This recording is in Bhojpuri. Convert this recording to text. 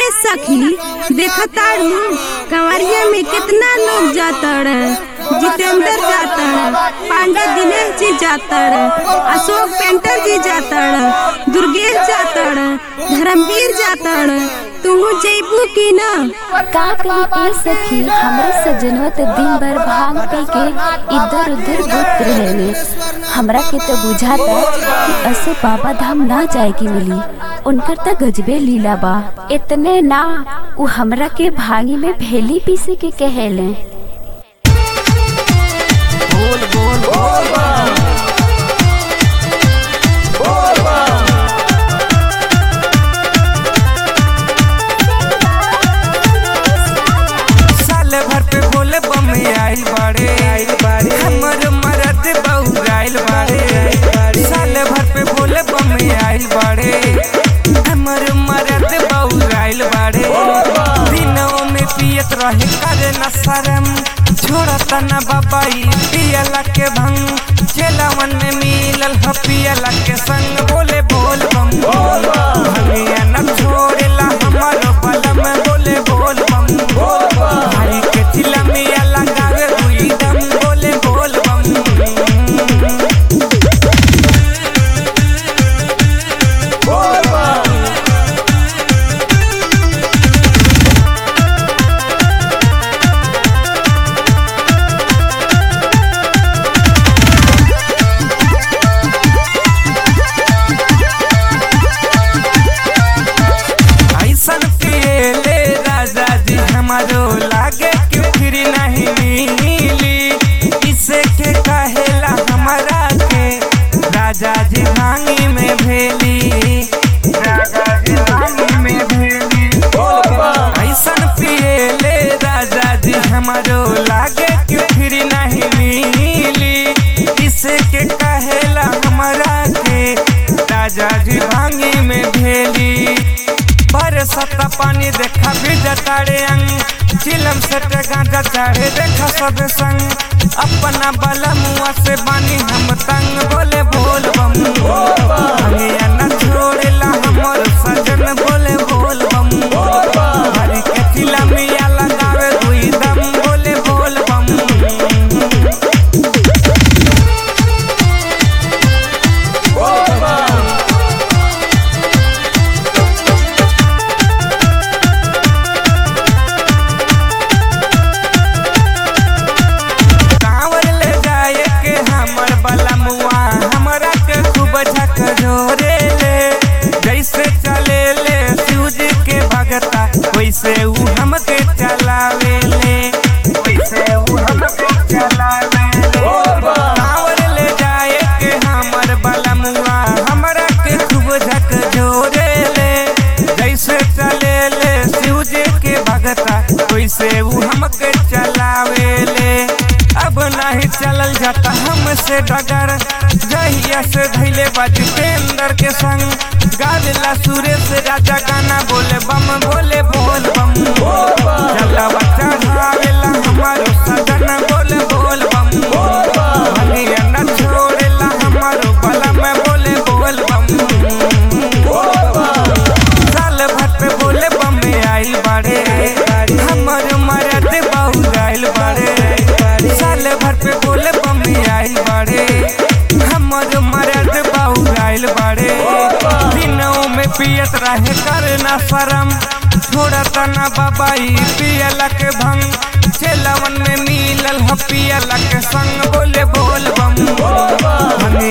सखी देखतारू कंवरिया में कितना लोग जाता जितेंद्र जाता पांडा दिनेश जी जाता अशोक पेंटर जी जाता दुर्गेश जाता धर्मवीर जाता तू जैबू की ना का कही ए सखी हमरे सजनवा तो दिन भर भांग पी के इधर उधर घूमत रहेले हमरा के तो बुझाता कि असो बाबा धाम ना जाए की मिली उनकर तो गजबे लीला बा इतने ना उ हमरा के भांगी में भेली पीसे के कहेले बोल बोल बोल बम बोल बम साले भर पे बोले बम आइल बाड़े आइल बाड़े हमर मरद बहु आइल बाड़े साले भर पे बोले बम आइल बाड़े हमर मरद बहु आइल बाड़े दिनों में पियत रहे करे न शरम छोड़ता न बाबाई पियला के भंग चेलावन में मिलल ह पियला के संग बोले बोल बम भंगिया न छोड़ेला हमारो बलम बोले बोल बम भाई के चिलमिया लगावे दुई दम बोले बोल बम ऐसन पिएले राजा जी हमारो लागे कि फिर नहीं मिली इसे के कहेला हमारा के राजा जी भांगी में भेली राजा जी भांगी में भेली ऐसन पिएले राजा जी हमारो लागे कि फिर नहीं मिली इसे के कहेला हमारा के राजा जी भांगी में भेली बरसत पानी देखा बिजताड़े अंग चिलम सट गांजा चढ़े देखा सब संग अपना बला मुआ से बानी हम तंग बोले बोल बम भंगिया न छोड़ेला हमर सजन बोले बोल बम हरी के चिलमिया लगावे दुई दम बोले बोल बम कांवर ले जाए के हमर बलमुआ हमरा के खूब झक जोरे ले जैसे चले ले शिवजी के भगता वैसे ऊ हमके चलावे ले वैसे ऊ हमके चलावे ले कांवर ले जाए के हमर बलमुआ हमरा के खूब झक जोरे ले जैसे चले ले शिवजी के भगता वैसे ऊ हमके चलावे ले अब नहीं चलल जाता हमसे डगर जहिया से धैले बजतेंद्र के संग गावेला सुरेश राजा गाना बोले बम बोले बोल बम जलवा चढ़ावेला हमारो सजन बोले बोल बम भंगिया न छोड़ेला हमारो बलम बोले बोल बम साल भर पे बोले बम आई बाड़े हमर मरद बहु आइल बाड़े साल भर पे बोले बम आई बाड़े हमर मरद बहु आइल बाड़े दिनों में पियत रहे करना शरम छोड़ता ना बाबाई पियला के भंग चेलावन में मिलल ह पियला के संग बोले बोल बम